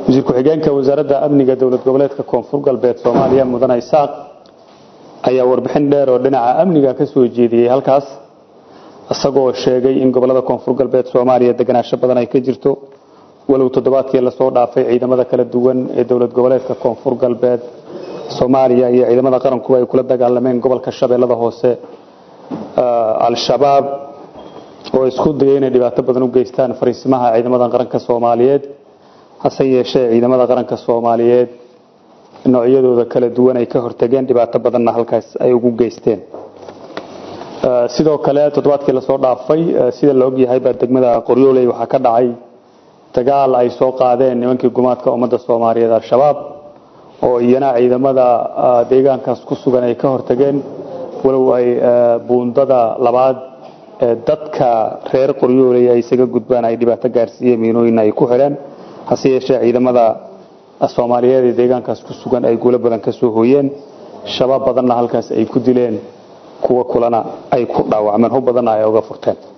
wasiir ku-xigeenka wasaaradda amniga dowlad goboleedka koonfur galbeed soomaaliya mudane isaaq ayaa warbixin dheer oo dhinaca amniga ka soo jeediyey halkaas isagoo sheegay in gobolada koonfur galbeed soomaaliya deganaansho badan ay ka jirto walow toddobaadkii lasoo dhaafay ciidamada kala duwan ee dowlad goboleedka koonfur galbeed soomaaliya iyo ciidamada qarankuba ay kula dagaalameen gobolka shabeellada hoose al-shabaab oo isku dayay inay dhibaato badan u geystaan fariisimaha ciidamada qaranka soomaaliyeed hase yeeshee ciidamada qaranka soomaaliyeed noocyadooda kala duwan ay ka hortageen dhibaato badanna halkaas ay ugu geysteen sidoo kale toddobaadkii lasoo dhaafay sida la ogyahay baa degmada qoryooley waxaa ka dhacay dagaal ay soo qaadeen nimankii gumaadka ummadda soomaaliyeed al-shabaab oo iyana ciidamada deegaankaas ku sugan ay ka hortageen walow ay buundada labaad dadka reer qoryooley ay isaga gudbaan ay dhibaato gaarsiiyeen miinooyin ay ku xidheen hase yeeshee ciidamada soomaaliyeed ee deegaankaas ku sugan ay guulo badan ka soo hooyeen shabaab badanna halkaas ay ku dileen kuwa kulana ay ku dhaawacmeen hub badanna ay oga furteen